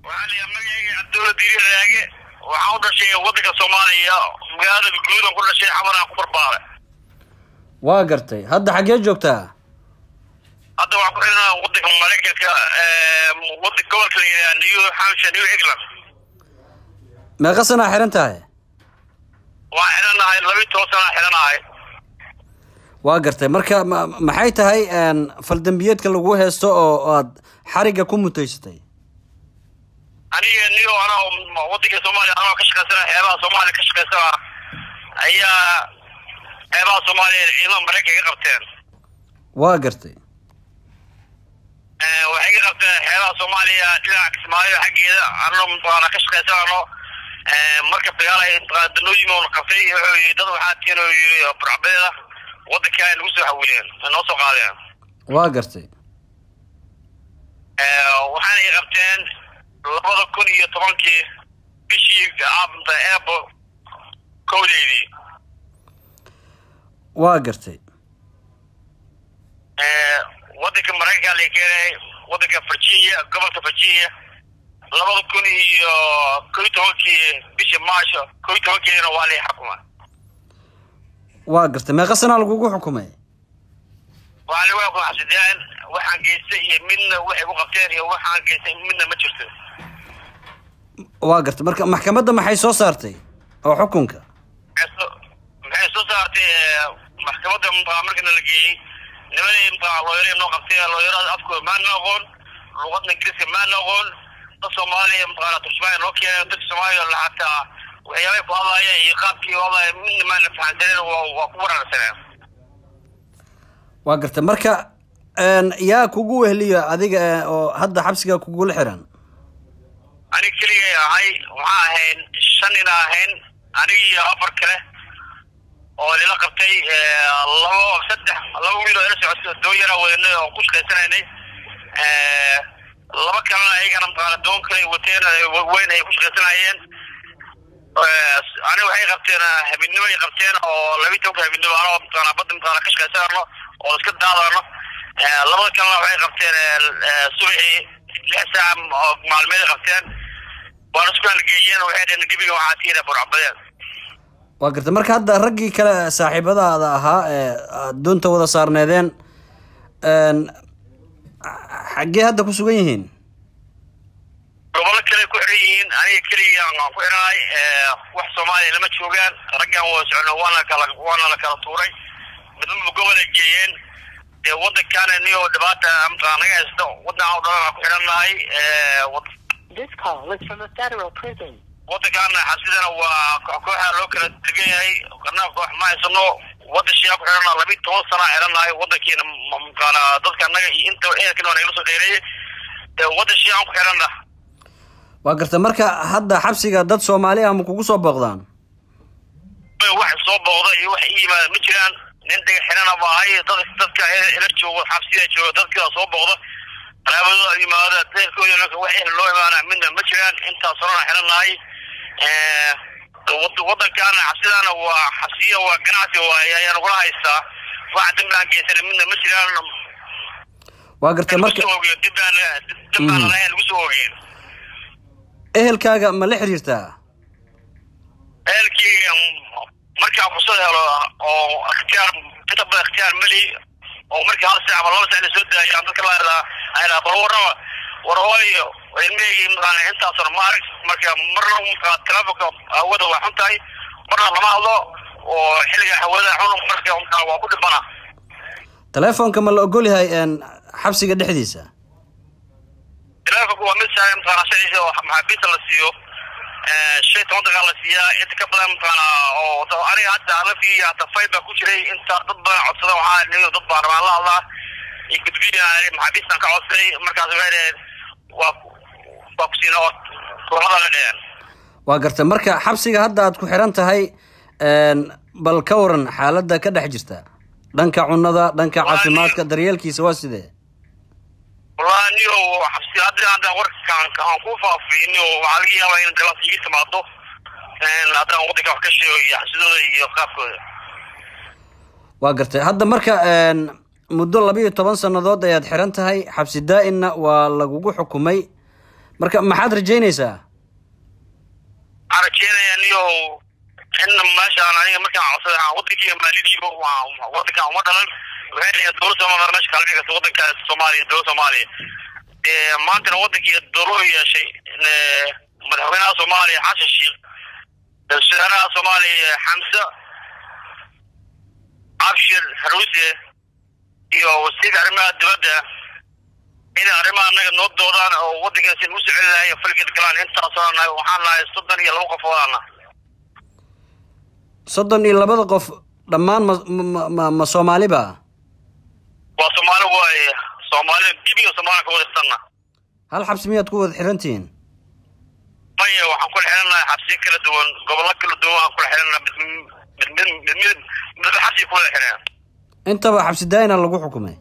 waxaa la yahay magacayga cabdulla diiri raage waxaan u dhashay waddanka soomaaliya magaalada guudan ku dhashay xamaraan ku barbaaray waa gartay hadda xaggee joogtaa hadda waxaan ku xidhanaa waddanka maraykanka waddan gobolka la yidhaha new hampshire new england meeqa sanaa xihan tahay waan xidhanahay labiyi toban sanaa xidhanahay waa gartay marka ma maxay tahay faldambiyeedka lagu heesto oo aad xarigga ku mutaysatay aniga niyo anoo waddanka soomaaliya anoo ka shaqaysana xeebaha soomaaliya ka shaqaysana ayaa xeebaha soomaaliya ciidamada maraykanka ka qabteen waa gartay waxay ka qabteen xeebaha soomaaliya dhinaca kismaayo xaggeeda anoo mataqaana ka shaqaysanano marka dagaal ay mataqaana danooyin oona qabtay wuxuu yidhi dad waxaa tihin oo yidhi burcbeeda waddanka ay nagu soo xawileen ay noo soo qaadeen waa gartay waxaana ay qabteen labada kun iyo tobankii bishii aabnta eebo kowdeydii waa gartay waddanka maraykanka la keenay waddanka virginia gobolka virginia labada kun iyo kow iyo tobankii bishii maasho kow iyo tobankeedina waa lay xukuma waa gartay meeqa sanaa lagugu xukumay waxaa lagu xukuma xabsidaan waxaan geystay iyo midna waxay ku qabteen iyo waxaan geystay midna ma jirto waa gartay marka maxkamadda maxay soo saartay oo xukunka maxay soo saartay maxkamadda mtaa markana la geeyey nimadii mtaa looyara noo qabtay looyarada afkooda maana aqoon luqadna ingiriiska maana aqoon dad soomaaliya mataqaana turjumaaya noo keenay dadka soomaaliya xataa waxyaabay ku hadlaaya iyo qaabkii u hadlaaya midna maana fahansaneen waa ku wararsaneen waa gartay marka yaa kugu wehliyo adiga oo hadda xabsiga kugula xiran aniga keligay ahay waxaa ahayn shan ina ahayn aniga iyo afar kale oo lila qabtay labo saddex laba wiil oo ila socota doon yaraa wadanay oo ku shaqaysanaynay laba kalena ayagana mataqaana doon kale wateen weyn ay ku shaqaysanayeen aniga waxay qabteen habidnimo ay qabteen oo labiyi tobanka habidnimo anoo mataqaana badda mataqaana ka shaqaysanano oo iska daadano labada kalena waxay qabteen subaxii lix saac oo maalmeed ay qabteen waana isku halgeeyeen waxay dhaheen gebiga waxaa tiina burcabadeen waa gartay marka hadda raggii kale saaxiibadaada ahaa ee aad doonta wada saarneedeen xaggee hadda ku sugan yihiin gobolo kale ku xiran yihiin aniga keliya aan ku xiranahay wax soomaaliya lama joogaan raggan waa socno waana kala waana la kala tuuray midnaba gobol ay geeyeen dee waddankaana niyo dhibaata mataqaa naga haysto waddan oo dhan aan ku xidhannahay This call is from a federal prison. waddankaana xasidana waa kooxa loo kala degan yahay kana koox ma haysano waddan shiyaa ku xidhanaa labiyi toban sana xidhannahay waddankiina mataqaana dadka annaga iyo inta ehelkana waa nagala soo dheereeyey dee waddan shiyaan ku xidhanna waa gartay marka hadda xabsiga dad soomaali ah ma kugu soo booqdaan wax soo booqda iyo wax ii yimaada ma jiraan nin dhiga xidhana ba ahay dad dadka ila joogo xabsiya jooga dadka soo booqda qaraabadooda yimaada deerkooda wax ehel loo imaana midna ma jiraan intaas horena xidhannahay waddankaana xabsidaana waa xabsiya waa ganacsi waay ayaa nagula haystaa wax dambi aan geysana midna ma jiraan waa gartay marka dibaan dibaan lahayn lagu soo ogeen ehelkaaga ma la xiriirtaa ehelkii markaan fursad helo oo ikhtiyaar inta badan ikhtiyaar meli oo markii hal saac ama laba saac la soo daayaan dadka la yidhaa ayidhaa bal warraba war hooyo ilmaheygi mataqaana intaasoo ma arag marka marna mataqaa telefonka hawada waa xun tahay marna lama hadlo oo xilliga hawada xun marka mataqaa waa ku dhibana telefoonka ma la ogol yahay xabsiga dhexdiisa telefonka waa mid saaran mataqaana sharciisa oo maxaabiista la siiyo shan toban daqiiqa la siiyaa inta ka badan mataqaana oo aniga hadda alafii hata fayl baa ku jiray inta dad badan codsada waxaa nin dad baan rabaan la hadlaa iyo gudbiya maxaabiistan ka codsaday markaas waxay dhaheen waa waa ku siina oo kulmada la dheheen waa gartay marka xabsiga hadda aad ku xiran tahay bal ka waran xaaladda ka dhex jirta dhanka cunada dhanka caafimaadka daryeelkiisa waa sidee wallahi niyo xabsi hadda haddaan warkaan aan ku faafiyno waxaa laga yaabaa in dalaas ii timaado haddaan waddanka wax ka sheego iyo xabsidooda iyo qaabkooda waa gartay hadda marka muddo labiiyo toban sannadood ayaad xiran tahay xabsi daa-inna waa lagugu xukumay marka maxaad rajaynaysaa waxaan rajeynayaa niyo in meeshaan aniga markaan codsaday aan wadankeyga maalidiibo wadankan uma dhalan waxay leeyihin dowladda soomaaliya meesha kala dhigaysa wadanka soomaaliya dowladda soomaaliya maantana wadankii dowladu yeeshay madaxweynaha soomaaliya xasan sheekh wasaaraha soomaaliya xamse cabshir haruuse iyo wasiirka arrimaha dibadda inay arrimaha anaga noo doodaan oo wadankaasi nagu soo celi lahay falgeed galaan intaasoo nahay waxaan nahay soddon iyo laba qof odaana soddon iyo labada qof dhammaan ma ma ma ma soomaaliba waa soomaali waaye soomaali gebiga soomaaliya ka wadaysanna hal xabsi miyaad ku wada xirantihiin maya waxaan kula xidhannahay xabsiyo kala duwan gobollo kala duwan waxaan kula xidhannahay mid mid mid mid mid mid xabsiga kula xidhan intaba xabsi daayina lagu xukumay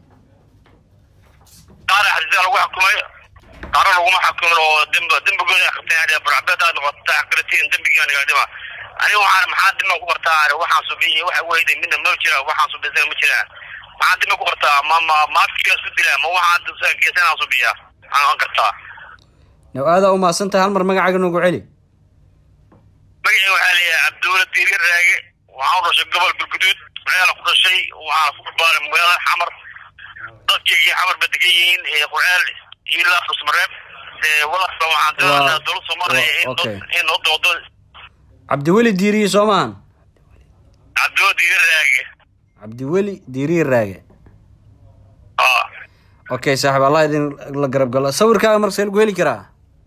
qaar xabsidaa lagu xukumay qaarna laguma xukumin oo demb dembigooda ay qabteen burcbeed aad noqota aqritiin dembigii aniga dhima aniga waxaan maxaa dima ku qortaa waxaan subiy waxa weyday midna ma jira waxaan subisan ma jiraan maxaa dima ku qortaa ma ma maafiya isku dila ma waxaan geesanaa subiya aan kartaa now aadaa umahadsan tahay hal mar magacaaga noogu celi magacii waxaa leeyahay cabdulla diiri raage waxaan u dhashay gobol galguduud qurceel ku dhashay waxaan ku barbaaray magaalada xamar dadkeygii xamar ba degan yihiin qurceel ilaa fusmareeb walaalka waxaan doonaynaa dowladda soomaaliya in okay. in noo doodo cabdiweli diiriye soo maahan cabdulla diiri raage cabdiweli diiriye raage ah okay saaxiib allah idin la garab galo sawirkaaga marka see lagu heli karaa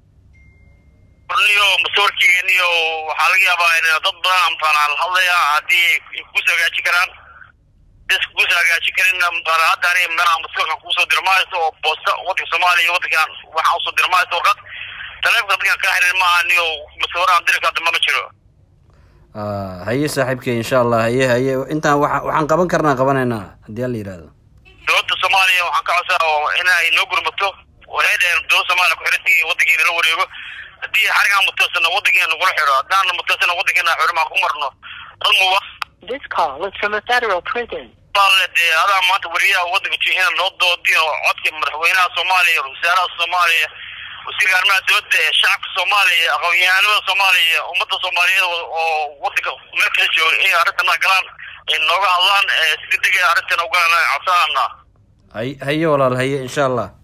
niyo masawirkeyga niyo waxaa laga yaabaa in dad badan amtaana la hadlaya haddii ay kuus hagaajin karaan bis kuus hagaajin karin amtaana hadda ani meelaha masawirkan kuusoo dirmahayso oo boosta wadanka soomaaliya iyo wadankan waxaan usoo dirmahayso warqad taleefonka dadkan kaa xirin maaha niyo masawiraan diri karta mama jiro Ah, haye saaxiibkey insha allah haye haye intaan waxa waxaan qaban karnaa qabanaynaa haddii alla yidhaahdo dowladda soomaaliya waxaan ka codsaa oo inay noo gurmato waxay dhaheen dowladda soomaaliya ku xirantii wadankeena la wareego haddii xarigaan mutaysana wadankeena nagula xiro haddaan mutaysana wadankeena xirimaan ku marno dad muwa This call is from a federal prison. baale dee adaa maanta weriyaha wadanka jihina noo doodin oo codka madaxweynaha soomaaliya wasaaraha soomaaliya wasiirka arrimaha dibadda ee shacabka soomaaliya aqoon-yahanada soomaaliya ummadda soomaaliyeed oo wadanka meel kala jooga inay arrintana galaan ay nooga hadlaan si degdeg arrintan ugalaan codsanana hay haye walaal haye insha allah